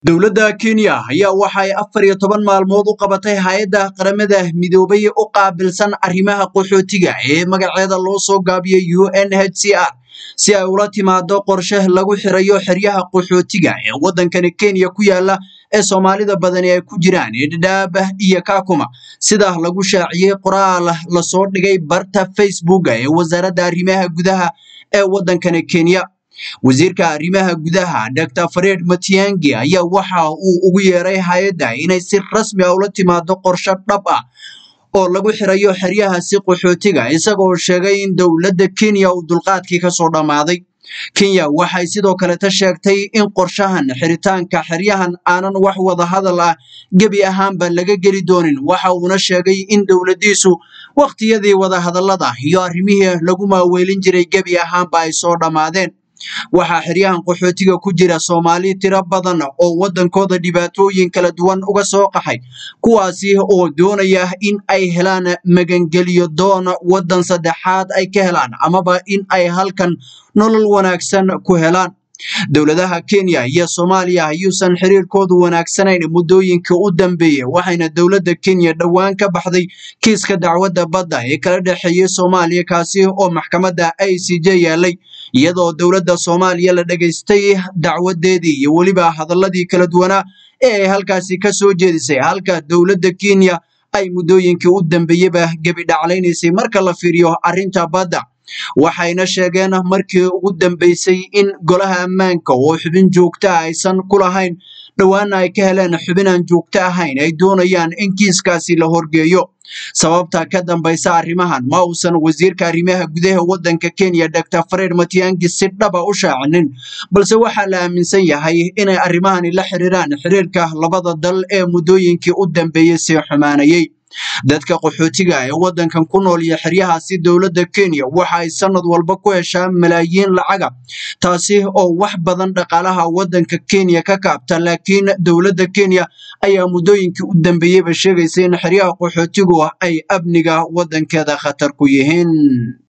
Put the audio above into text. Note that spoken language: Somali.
dowladda kenya ayaa waxay afar iyo toban maalmood u qabatay hay-adda qaramada midoobay u qaabilsan arrimaha qaxootiga ee magaceeda loo soo gaabiyey u n h c r si ay ula timaado qorshe lagu xirayo xeryaha qaxootiga ee waddankani kenya ku yaala ee soomaalida badani ay ku jiraan ee dhadhaab iyo kakuma sida lagu shaaciyey qoraal lasoo dhigay barta facebooka ee wasaaradda arrimaha gudaha ee waddankani kenya wasiirka arrimaha gudaha dr fareed matiangi ayaa waxa uu ugu yeeray hay-adda inay si rasmi ah ula timaado qorshe dhab ah oo lagu xirayo xeryahaasi qaxootiga isagoo sheegay in dowladda kenya uu dulqaadkii kasoo dhammaaday kenya waxay sidoo kaleta sheegtay in qorshahan xiritaanka xeryahan aanan wax wada hadal ah gebi ahaanba laga geli doonin waxa uuna sheegay in dowladdiisu wakhtiyadii wadahadallada iyo arrimihii lagu maaweelin jiray gebi ahaanba ay soo dhammaadeen waxaa xeryahan qaxootiga ku jira soomaali tiro badan oo waddankooda dhibaatooyin kala duwan uga soo qaxay kuwaasi oo doonaya in ay helaan magangeliyo doon waddan saddexaad ay ka helaan amaba in ay halkan nolol wanaagsan ku helaan dowladaha kenya iyo soomaaliya ayuusan xiriirkoodu wanaagsanayn muddooyinkii u dambeeyey waxayna dowladda kenya dhowaan ka baxday kiiska dacwadda badda ee kala dhexeeyey soomaaliya kaasi oo maxkamadda i c j yaalay iyadoo dowladda soomaaliya la dhegaystay dacwadeedii iyo weliba hadalladii kala duwanaa ee ay halkaasi ka soo jeedisay halka dowladda kenya ay muddooyinkii u dambeeyeyba gebi dhaclaynaysay marka la fiiriyo arrinta badda waxayna sheegeen markii ugu dambeysay in golaha ammaanka oo xubin joogta aysan ku lahayn dhowaana ay ka heleen xubin aan joogto ahayn ay doonayaan in kiiskaasi la horgeeyo sababta ka dambaysa arrimahan ma uusan wasiirka arrimaha gudaha waddanka kenya dr fareed matiangi si dhaba u shaacinin balse waxaa la aaminsan yahay inay arrimahani la xiriiraan xiriirka labada dal ee muddooyinkii u dambeeyey sii xumaanayey dadka qaxootiga ee waddankan ku nool iyo xeryahaasi dowladda kenya waxa ay sanad walba ku heshaa malaayiin lacaga taasi oo wax badan dhaqaalaha waddanka kenya ka kaabta laakiin dowladda kenya ayaa muddooyinkii u dambeeyeyba sheegaysa in xeryaha qaxootigu ay amniga waddankeeda khatar ku yihiin